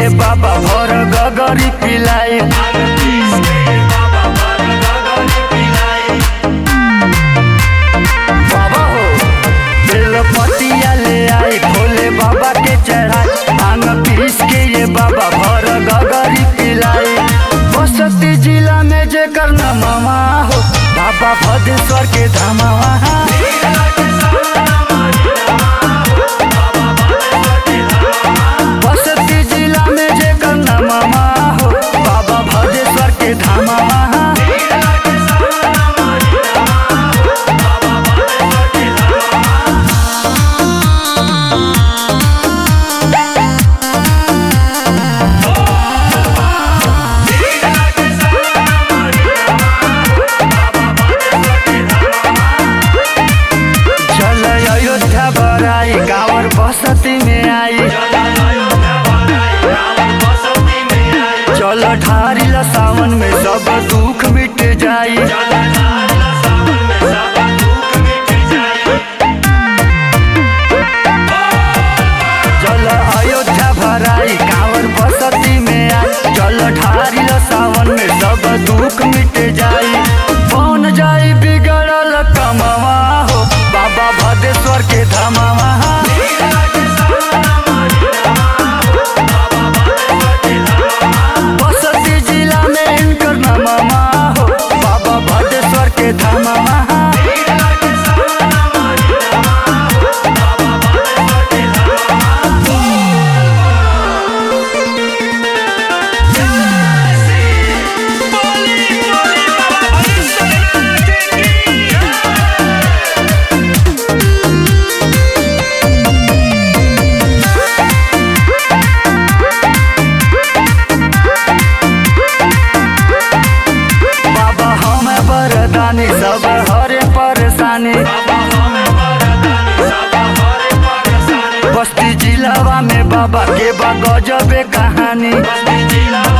बाबा भर गगरी पिलाई बाबा हो बेल पतिया ले आई भोले बाबा के चढ़ाई भांग पीस के ये बाबा भर गगरी पिलाई बसती जिला में जे करना मामा हो बाबा भदेश्वर के धामावा बसती जिला में जे करना मामा हो बाबा भदेश्वर के धामावा चल अयोध्या बराई कांवर बसती में आई चल ढारिल सावन में सब दुख मिट जाई चल अयोध्या भराई कांवर बसती में आई चल ढारिल सावन में सब दुख मिट जाई बन जाई बिगड़ल कमवा हो बाबा भदेश्वर के धमावा बसती जिला में इनकर नामा हो बाबा भदेश्वर के धमावा बाबा हम बरदानी सब हरे परेशानी बस्ती जिलावा में बाबा के बा गजबे कहानी